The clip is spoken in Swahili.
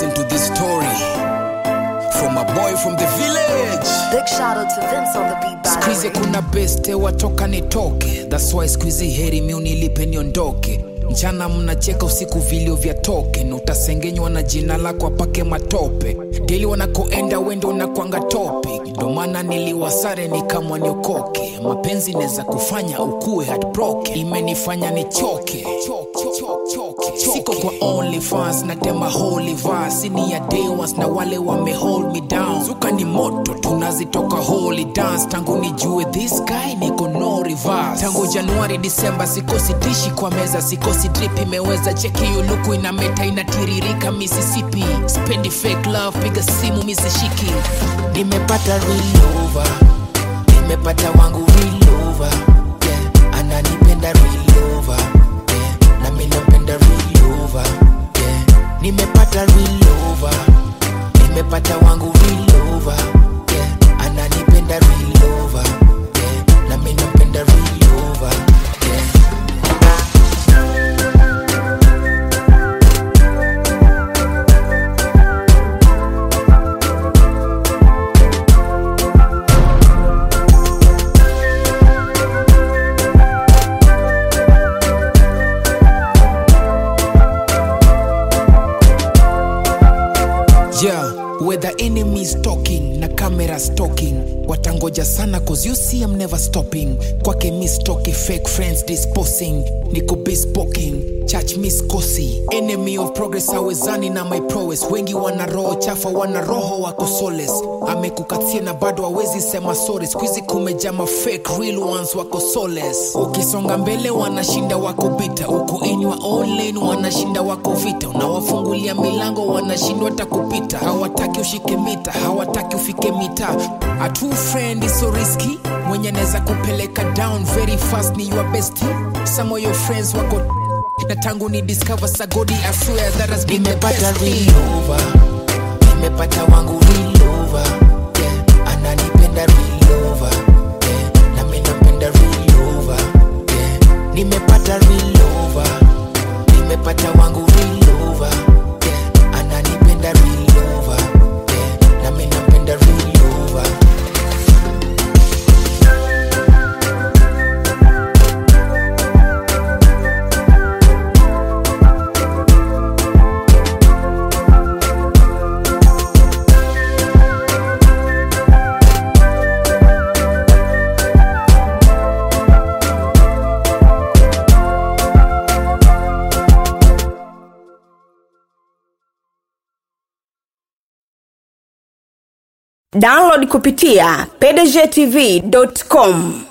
listen to this story from a boy from the village. Big shout out to Vince on the beat by the Squeeze way. kuna beste watoka nitoke, that's why squeeze heri mi unilipe niondoke. Mchana mnacheka usiku vilio vya toke, na utasengenywa na jina lako apake matope. Deli wanakoenda wendo unakwanga topic, ndo maana niliwasare nikamwa niokoke. Mapenzi neza kufanya ukue heartbroken, imenifanya nichoke. Siko kwa OnlyFans natema holy verse, ni ya day ones na wale wame hold me down. Zuka ni moto tunazitoka holy dance, tangu nijue this guy niko no reverse. Tangu Januari Disemba sikosi dishi kwa meza, sikosi drip imeweza cheki yuluku ina meta inatiririka Mississippi. Spendi fake love, piga simu misishiki. Nimepata real over, nimepata wangu real over. Yeah, ananipenda real over. Yeah, na mimi nampenda real over. Yeah, nimepata real over, nimepata wangu real over. Yeah, ananipenda real over. Yeah, na mimi nampenda real over. Yeah. Yeah, where the enemy is talking na camera stalking watangoja sana cause you see I'm never stopping kwake mistoki fake friends disposing niko bespoking church miskosi enemy of progress awezani na my prowess wengi wana roho chafa wana roho wako soles amekukatia na bado hawezi sema sorry skuizi kumejama fake real ones wako soles ukisonga mbele wanashinda wako bita huku inywa online wanashinda wako vita unawafungulia milango wanashindwa hata kupita hawataki ushike mita hawataki ufike mita a true friend is so risky mwenye anaweza kupeleka down very fast ni your bestie some of your friends wako na tangu ni discover sagodi I swear that has been the best thing. over nimepata wangu real over yeah. ananipenda real over yeah. na mimi nampenda real over yeah. nimepata real over nimepata wangu real over yeah. ananipenda real over yeah. na mimi nampenda real over download kupitia pdgtv.com